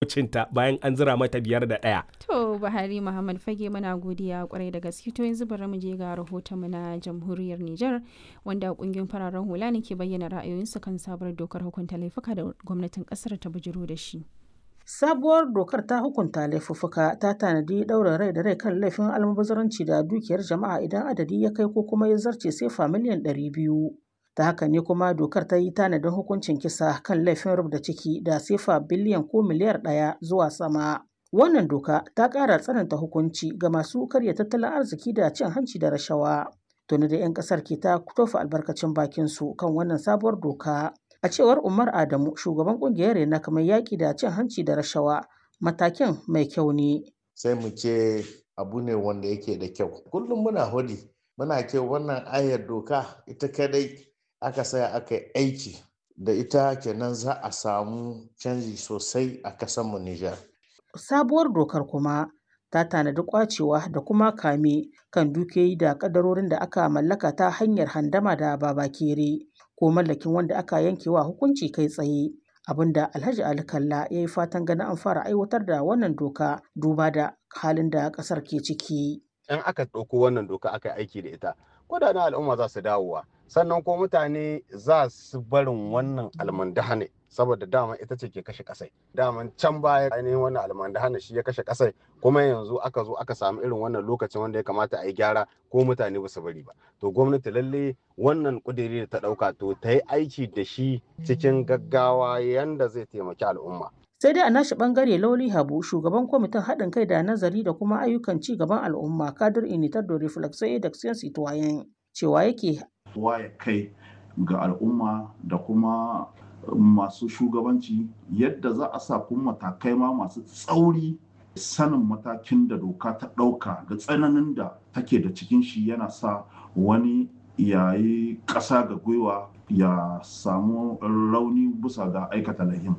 kocinta bayan an zira mata biyar da ɗaya. To Buhari Muhammad Fage muna godiya kwarai da gaske to yanzu bari mu je ga rahotonmu na jamhuriyar Nijar wanda kungiyoyin fararen hula ne ke bayyana ra'ayoyinsu kan sabuwar dokar hukunta laifuka da gwamnatin kasar ta bujiro da shi. Sabuwar dokar ta hukunta laifuffuka ta tanadi ɗaurin rai da rai kan laifin almubazaranci da dukiyar jama'a idan adadi ya kai ko kuma ya zarce sefa miliyan ɗari biyu. Ta haka ne kuma dokar ta yi tanadin hukuncin kisa kan laifin rubda ciki da sefa biliyan ko miliyar ɗaya zuwa sama. Wannan doka ta ƙara tsananta hukunci ga masu karya tattalin arziki da cin hanci da rashawa. Tuni da 'yan ƙasar ke ta tofa albarkacin bakinsu kan wannan sabuwar doka. A cewar Umar Adamu, shugaban kungiyar Rena kamar yaƙi da cin hanci da rashawa, matakin mai kyau ne. Sai mu ce abu ne wanda yake da kyau. Kullum muna hudi, muna ce wannan ayar doka ita kadai aka saya aka yi aiki da ita kenan za a samu canji sosai a kasanmu Nijar. Sabuwar dokar kuma ta tanadi kwacewa da kuma kame kan dukiyoyi da kadarorin da aka mallaka ta hanyar handama da babakere. ko mallakin wanda aka yankewa hukunci kai tsaye abinda alhaji ali kalla ya yi fatan ganin an fara aiwatar da wannan doka duba da halin da kasar ke ciki in aka ɗauko wannan doka aka aiki da ita kudaden al'umma za su dawowa sannan ko mutane za su barin wannan almandahane saboda dama ita ce ke kashe kasai daman can baya ainihin wannan almandahane shi ya kashe kasai kuma yanzu aka zo aka samu irin wannan lokacin wanda ya kamata a yi gyara ko mutane ba su bari ba to gwamnati lalle wannan kudiri da ta ɗauka to ta yi aiki da shi cikin gaggawa yanda zai taimaki al'umma sai dai a nashi bangare lauli habu shugaban kwamitin haɗin kai da nazari da kuma ayyukan ci gaban al'umma kadir initar da reflexo da citoyen cewa yake waye kai ga al'umma da kuma masu shugabanci yadda za a sa kuma matakai ma masu tsauri sanin matakin da doka ta ɗauka da tsananin da take da cikin shi yana sa wani yayi ƙasa ga gwiwa ya samu rauni bisa ga aikata lahin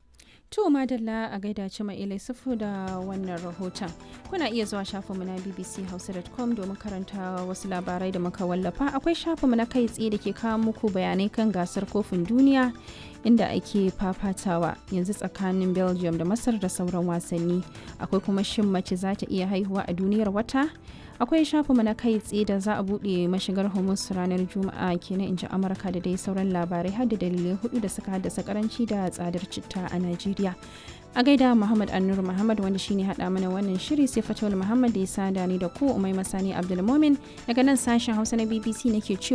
To madalla a gaida ci ilai sufu da wannan rahoton. Kuna iya zuwa shafinmu na bbchausa.com domin karanta wasu labarai da muka wallafa. Akwai shafinmu na kai tsaye da ke kawo muku bayanai kan gasar kofin duniya inda ake fafatawa yanzu tsakanin Belgium da Masar da sauran wasanni. Akwai kuma shin mace za ta iya haihuwa a duniyar wata? akwai shafinmu na kai tsaye da za a buɗe mashigar hormuz ranar juma'a kenan in ji amurka da dai sauran labarai har da dalilai hudu da suka haddasa karanci da tsadar citta a najeriya a gaida muhammad annur muhammad wanda shine hada mana wannan shiri sai fatawul muhammad da ya sada ni da ku umai masani abdulmomin daga nan sashen hausa na bbc nake cewa